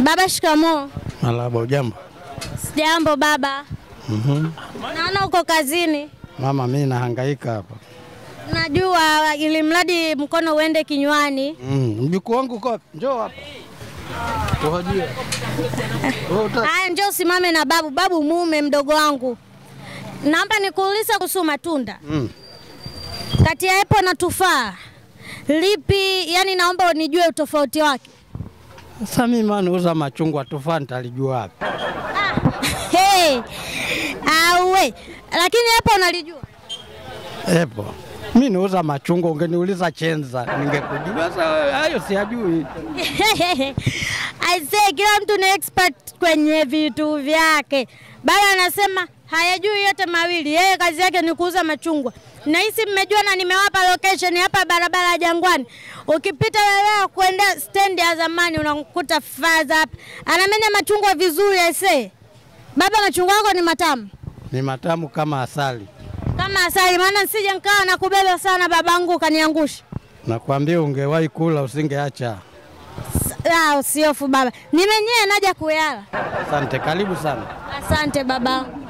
Baba, shikamoo. Malaba, ujambo? Sijambo baba. Mhm. Naona uko kazini. Mama, mimi nahangaika hapa. Najua ili mradi mkono uende kinywani. Mm. Mjukuu wangu uko wapi? Njoo hapa. Tuhajia. Wewe uta- Haya, njoo usimame na babu. Babu mume mdogo wangu, naomba nikuulize kuhusu matunda Mm. kati ya epo na tufaa, lipi yani, naomba unijue utofauti wake. Sasa mimi maana nauza machungwa tufaa nitalijua wapi? Hey, awe lakini epo unalijua? Epo. Mimi nauza machungwa, ungeniuliza chenza ningekujua. Sasa hayo siyajui. Aisee, kila mtu ni expert kwenye vitu vyake. Baba anasema hayajui yote mawili, yeye kazi yake ni kuuza machungwa. Nahisi mmejua na nimewapa location hapa barabara ya Jangwani. Ukipita wewe kuenda stendi ya zamani unakuta faza hapa. Anamenya machungwa vizuri aisee. Baba, machungwa yako ni matamu Ni matamu kama asali. kama asali, maana sije nikawa na kubeba sana babangu ukaniangusha. Nakwambia ungewahi kula usingeacha. Ah, usiofu baba, nimenyea naja kuyala. Asante, karibu sana. Asante baba.